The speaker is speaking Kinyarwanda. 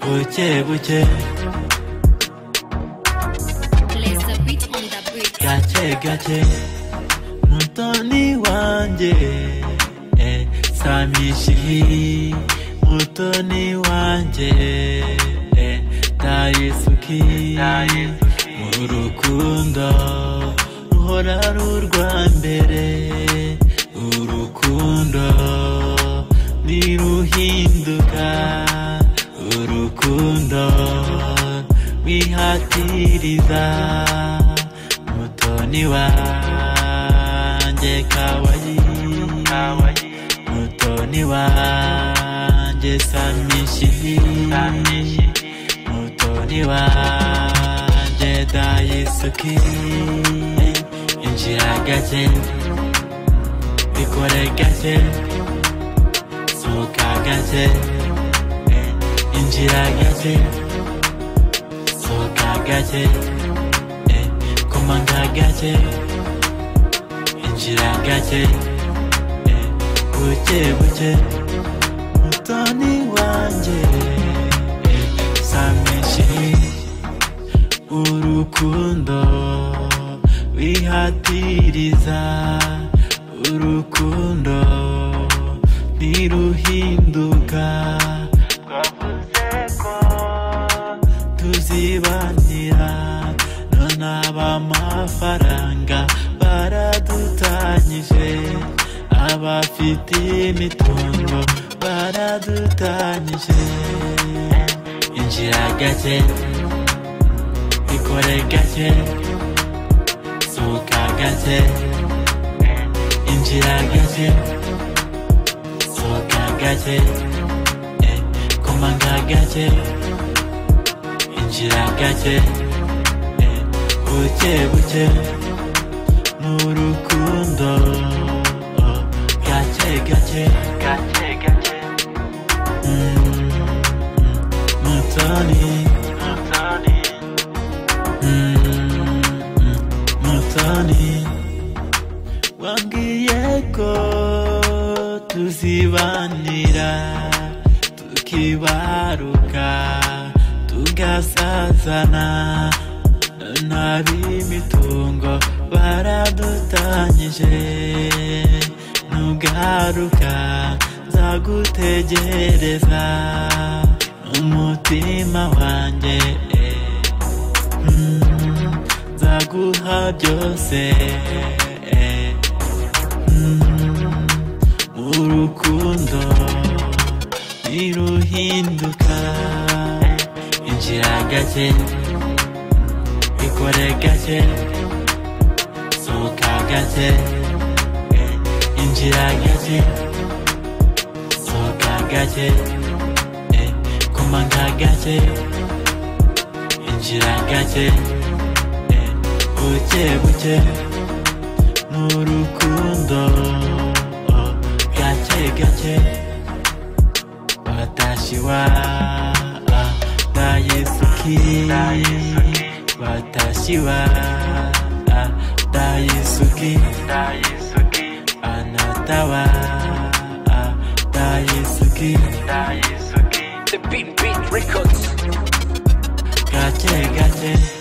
buke buke Place a beat on the beat. gake gake mutoni wanjye eh, samishi mutoni wanjye eh, dayesuki mu rukundo ruhora rurwa mbere urukundo niruhinduka urukundo wihatiriza mutoni wanjye kawayi mutoni wanjye samishi mutoni wanjye dayisuki injira gake bikore gake sohoka gake injira gake sohoka gake komanga gake injira gake buke buke mutoni wanjye samishi urukundo wihatiriza urukundo niruhinduka twavuze ko tuzibanira none abamafaranga baradutanyije abafite imitungo baradutanyije injira gake bikore gake sohoka gake injira gake sohoka gake eh, komanga gake injira gake eh, buke buke ni urukundo oh, gake gake gake gake Mm, mm, mutoni mutoni mutoni wambwiye ko tuzibanira tukibaruka tugasazana n'ab'imitungo baradutanyije nugaruka nzagutegereza umutima wanjye eh. Mm, nzaguha byose eh, mm, urukundo niruhinduka injira gake ikore gake sohoka gake eh, injira gake sohoka gake eh, komanga gake injira gake eh, buke buke ni urukundo oh, gake gake watashi wa ah, dayesuki watashi wa ah, dayesuki anata wa ah, dayesuki The Beat Beat Records. gake gake